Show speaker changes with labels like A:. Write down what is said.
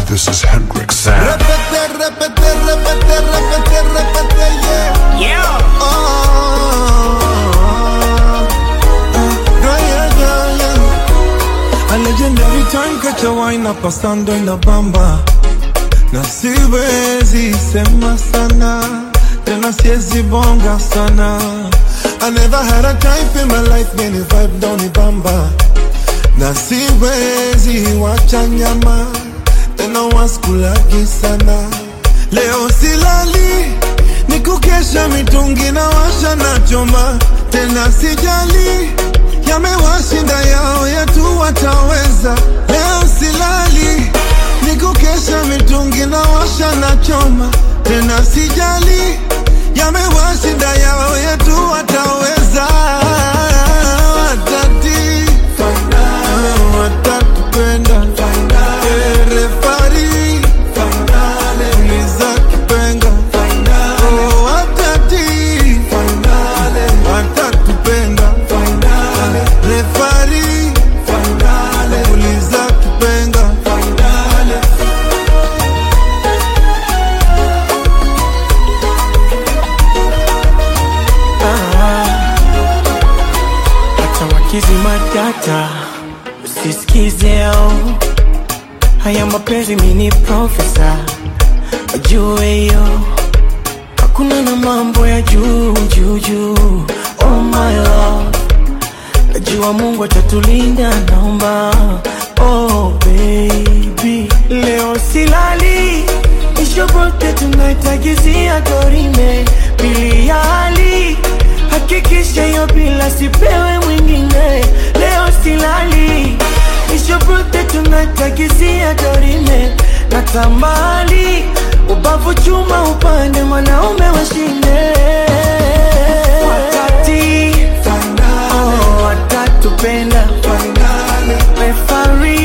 A: This is Hendrix Sam.
B: Repete, repete, repete, repete, repete, yeah.
C: Yeah.
B: Oh, yeah, yeah, yeah. A legendary time catch a wine up stand in the bamba na siwezi sema sana tena siwezi bonga sana I never had a type in my life many vibe down the bamba na siwezi wacha nyama tena waskulagi sana leo silali ni kukesha mitungi na washa na choma tena sijali yamewashinda yao yetu wataweza leo silali ni kukesha mitungi na washa na choma tena sijali yamewashinda yao yetu wataweza watati watatupenda Eh, refari uliza kipenga Oh, watati watatupenda refari uliza kipenga
C: Hata wakizi matata usisikize au haya mapenzi mini profesa wajue hiyo hakuna na mambo ya juu juu juu oh my love najua mungu atatulinda naomba oh baby leo silali ishobote tunaitagizia dorime pili ya hali hakikisha hiyo bila sipewe mwingine leo silali ishobote tunaitagizia dorime na tambali ubavu chuma upande mwanaume washinde watati oh, watatupenda refari